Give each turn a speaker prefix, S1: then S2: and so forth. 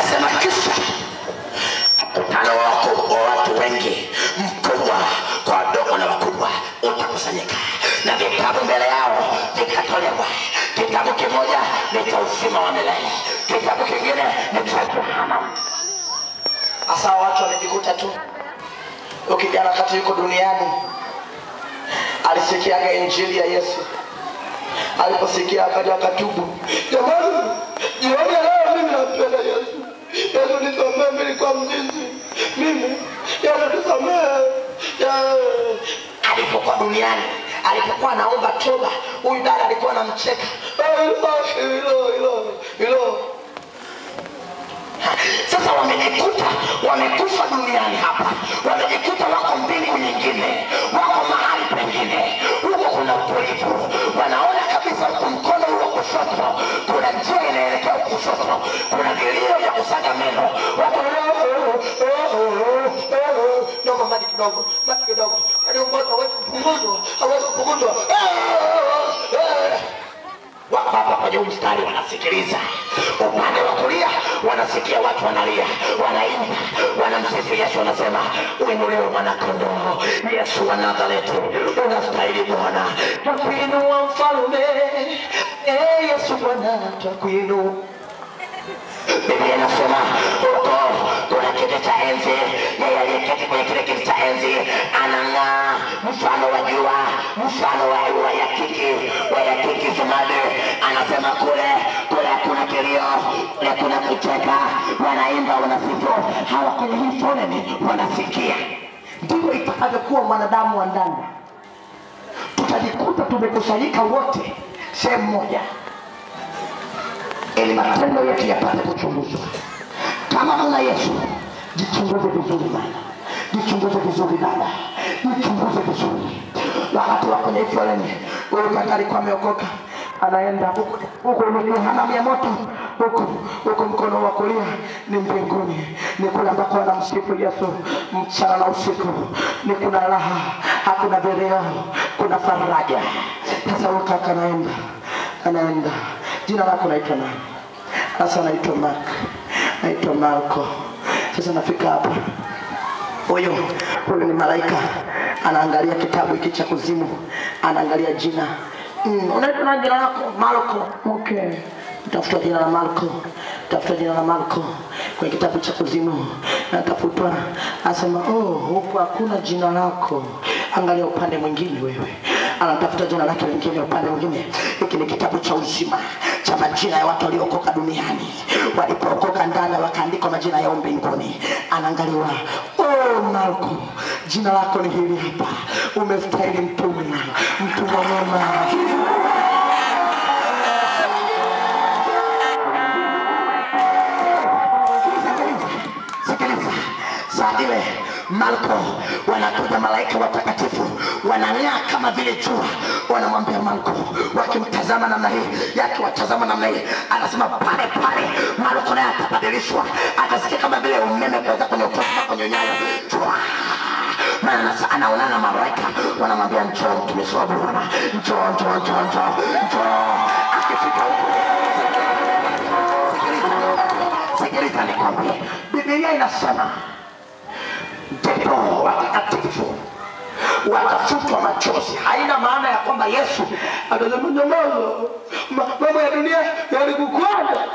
S1: anasema kisha mkutano wako wa watu wengi mkubwa kwa wadogo na wakubwa utakusanyika na vitabu mbele yao vikatolewa kitabu kimoja ni cha uzima wa milele kitabu kingine ni cha jehanamu
S2: hasa watu wamejikuta tu huyo kijana wakati yuko duniani alisikiaga injili ya yesu aliposikia akaja akatubu jamani jioni ya leo mimi nampenda yesu yesu nisamee mimi nilikuwa mzinzi mimi yesu nisamee Ya-
S1: alipokuwa duniani alipokuwa anaomba toba huyu dada alikuwa anamcheka
S2: Ah, hilo hilo hilo hilo
S1: Ha, sasa wamejikuta wamekufa duniani hapa wamejikuta wako mbingu nyingine wako mahali pengine huko kuna utulivu wanaona kabisa huku mkono huo kushoto kuna njia inaelekea kushoto kuna vilio vya kusaga meno watu
S2: dogo maji kidogo maji kidogo hadi ugonjwa hawezi kupunguzwa hawezi kupunguzwa
S1: wako hapa kwenye huu mstari wanasikiliza upande wa kulia wanasikia watu wanalia wanaimba wanamsifu yesu wanasema uinuliwe mwanakondoo yesu wa nazareti unastahili bwana
S2: twakuinua mfalme Eh, yesu bwana twakuinua
S1: biblia inasema huko kuna kiti cha enzi yeye aliyeketi kwenye kile kiti cha enzi anang'aa mfano wa jua mfano wa wa yakiki wa yakiki zumade anasema kule kule hakuna kilio kule kuna kucheka wanaimba wanasifu hawa kwenye hii foleni wanasikia
S2: ndivyo itakavyokuwa mwanadamu wa ndani tutajikuta tumekusanyika wote sehemu moja
S1: ili matendo yetu yapate kuchunguzwa kama mna yesu jichunguze vizuri bana jichunguze vizuri dada jichunguze vizuri wakati wa kwenye hii foleni huyu kaka alikuwa ameokoka anaenda huku huku ni jehanamu ya moto huku huku mkono wa kulia ni mbinguni ni kule ambako wanamsifu yesu mchana na usiku ni kuna raha hakuna vileo kuna faraja sasa huyu kaka anaenda anaenda jina lako naitwa nani sasa naitwa mak naitwa marko sasa nafika hapa huyu huyu ni malaika anaangalia kitabu hiki cha kuzimu anaangalia jina mm, unaitwa na jina lako marko okay tafuta jina la marko tafuta jina la marko kwenye kitabu cha kuzimu natafutwa anasema oh, huku hakuna jina lako angalia upande mwingine wewe anatafuta jina lake lingine upande mwingine hiki ni kitabu cha uzima cha majina ya watu waliookoka duniani walipookoka ndani wakaandikwa majina yao mbinguni anaangaliwa oh, marko jina lako ni hili hapa umestahili mtume mtumwa mwema sikiliza saa ile marko wanakuja malaika watakatifu wanang'aa kama vile jua wanamwambia marko wakimtazama namna hii yakiwatazama namna hii anasema pale pale marko naye atabadilishwa atasikia kama vile umeme kuweza kwenye utoka kwenye nyayo Chwa! maana sasa anaonana na malaika wanamwambia njoo mtumishi wa bwana njoo njoo njoo njoo njoo akifika huko sikiliza sikiliza nikwambie bibilia inasema ndipo watakatifu watafutwa machozi haina maana ya kwamba yesu
S2: atasema nyamaza Ma- mambo ya dunia yalikukwaza